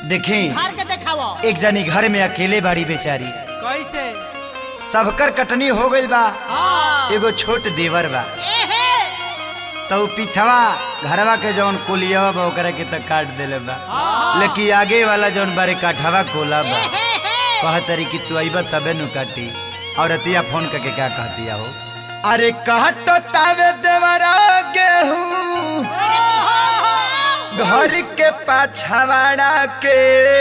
देखी हार के देखावो एक जनी घर में अकेले बाड़ी बेचारी कैसे सबकर कटनी हो गइल बा हाँ एगो छोट देवर बा एहे तो उ पिछवा घरवा के जौन कोलिया बा ओकरा के त काट देले बा लेकिन आगे वाला जौन बारे काठवा कोला बा एहे कहतरी कि तू अइबा तबे नु काटी और अतिया फोन करके क्या कहतिया हो अरे काटो तावे देवरा गेहूं घर के पाछवाड़ा के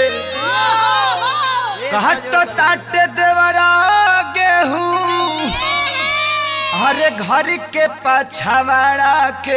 काटो ताटे देवरा गेहूं अरे घर के पाछवाड़ा के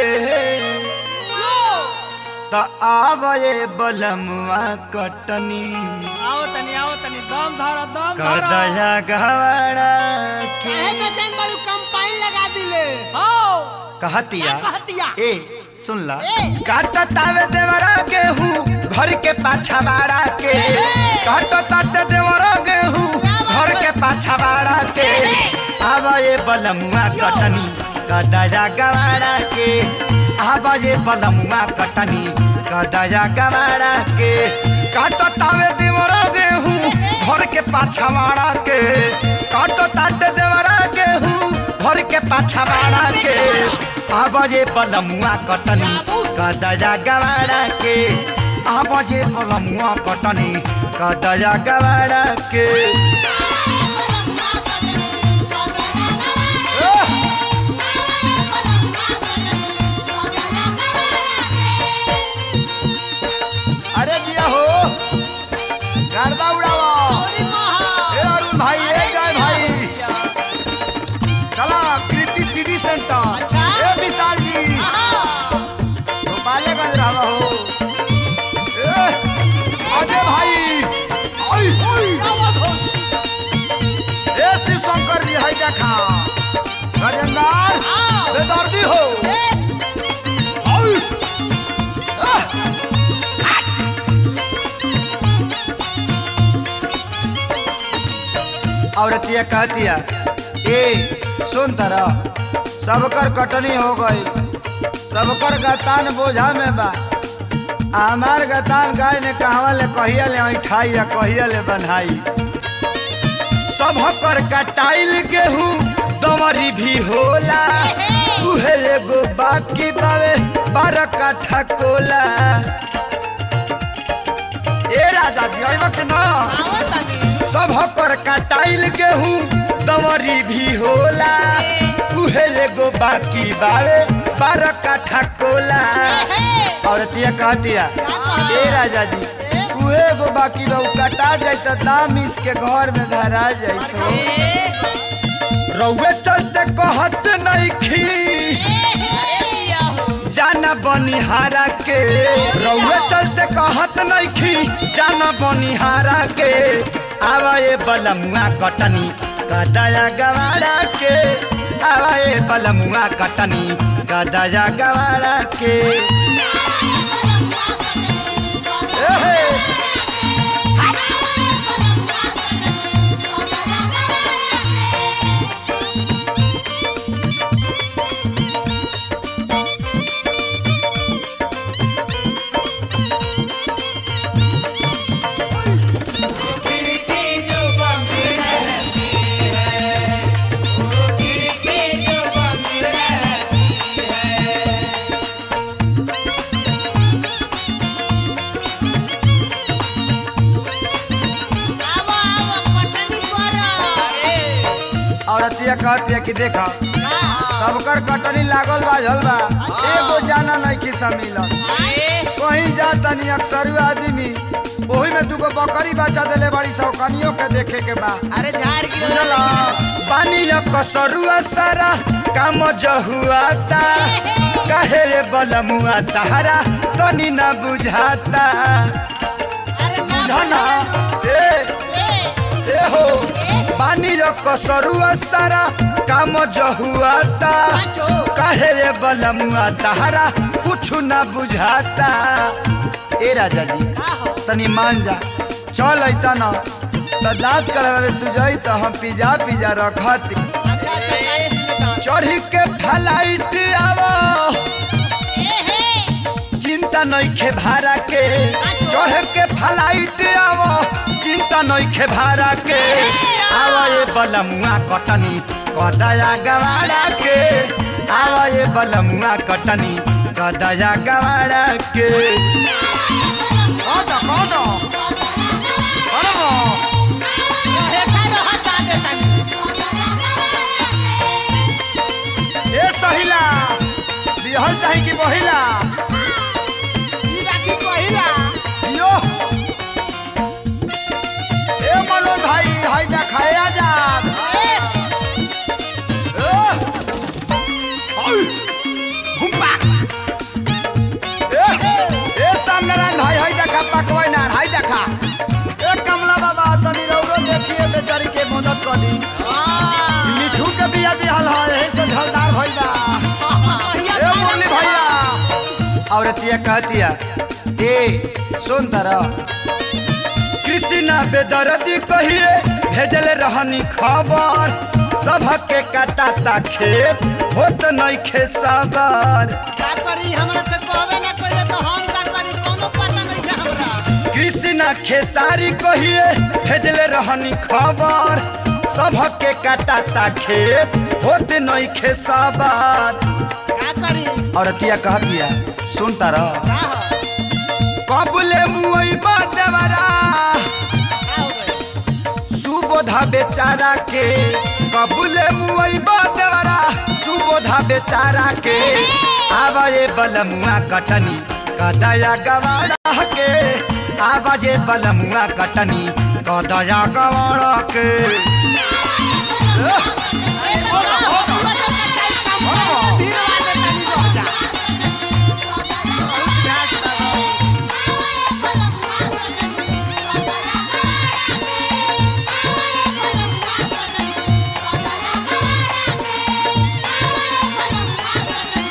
तो आवए बलमुआ कटनी आओ तनी आओ तनी दम धर दम धर कदया गवाड़ा के एहे बेचैन बड़ू कंपाइन लगा दिले आओ कहतिया क्या कहतिया? ए सुन ला ए। काटो तावे देवरा गेहूं घर के पाछा बाड़ा के काटो ताते देवरा गेहूं घर के पाछा बाड़ा के आवा ये बलमुआ कटनी कदया गवाड़ा के आवा ये बलमुआ कटनी कदया गवाड़ा के काटो तावे देवरा गेहूं घर के पाछा बाड़ा के काटो ताते देवरा गेहूं घर के पाछा बाड़ा के आवाजे पलमुआ कटनी कदया गवाड़ा के आवाजे पलमुआ कटनी कदया गवाड़ा के अरे दिया हो गर्दा उड़ावा अरे महा ए अरुण भाई ए जय भाई चला कृति सिटी सेंटर अच्छा। ए विशाल जी आहा। गोपालगंज रहा हो ए, अजय भाई आई आई आवत हो। ए शिव शंकर जी है देखा राजेंद्र आओ। बेदर्दी हो ए, आई आह, औरतिया कहतिया ए सुन तरा सबकर कटनी हो गई सबकर गतान बोझा में बा हमार गतान गाय ने कहवा ले कहिया ले ऐठाई या कहिया ले बनाई सबकर कटाइल गेहूं दमरी भी होला उहे एगो बाकी बावे बारह काठा कोला ए राजा जी अइबा के ना आवत तनी। सब कर कटाइल गेहूं दमरी भी होला उहे एगो बाकी बावे बारह काठा कोला औरतिया कहतिया ए राजा जी उहे एगो बाकी बा उ कटा जाई त दाम इसके घर में धरा जाई तो रउए चलते कहत नहीं खी जाना बनिहारा के रउए चलते कहत नहीं खी जाना बनिहारा के आवा ये बलमुआ कटनी कदया गवाड़ा के आवा ये बलमुआ कटनी कदया गवाड़ा के एहे, आवो, आवो, कटनी करो। औरतिया कहतिया कि देखा हाँ। सबकर कटनी लागल बा झल बा एगो जाना नहीं कि मिलल कहीं जा तनी अक्सर आदमी ओही में दुगो बकरी बचा देले बड़ी सौकनियों के देखे के बा अरे झाड़ की बुझला पानी या कसरुआ सारा काम जहुआता काहे रे बलमुआ तारा तनी ना बुझाता अरे ना बुझना ए ए, ए हो पानी या कसरुआ सारा काम जहुआता काहे रे बलमुआ तारा कुछ ना बुझाता ए राजा जी का हो? तनी मान जा चल अइता न त दांत कड़ावे तू जाई त हम पिज्जा पिज्जा रखती अच्छा, अच्छा, अच्छा, चढ़ी के फ्लाइट आवो ए, हे। चिंता चिंता नइखे भाड़ा के चढ़े के फ्लाइट आवो चिंता नइखे भाड़ा के आवा ये बलमुआ कटनी कदया गवाड़ा के आवा ये बलमुआ कटनी कदया गवाड़ा के कद कद करबो हेठा रहत आगे तनी ए सहिला बिहल चाही कि बहिला ई राखी पहिला यो ए मनोज भाई हाय देखाए आजाद ए घुम्पा ए सामनारायण भाई हाय देखा पकवाई नार हाय देखा ए कमला बाबा तनी रौरो देखिए बेचारी के मदद कर दी मिठू के बिया दिहल है यही से झलदार भइल बा ए मुरली भैया औरतिया कहतिया ए सुन तरा कृष्णा बेदर्दी कहिए भेजले रहनी खबर सबके काटाता खेत होत नइखे सबर का करी हमरा से कहबे ना कइले तो हम का करी कोनो पता नहीं है हमरा कृष्णा खेसारी कहिए भेजले रहनी खबर सबके काटाता खेत होत नइखे सबर का करी औरतिया कहतिया सुन तारा का हो कबले मुई देवरा का हो गए सुबोधा बेचारा के कबूले मुई देवरा सुबोधा बेचारा के आवाजे बलमुआ कटनी कदया गवाड़ा के आवाजे बलमुआ कटनी कदया गवाड़ा के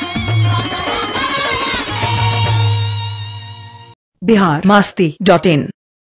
बिहार मस्ती डॉट इन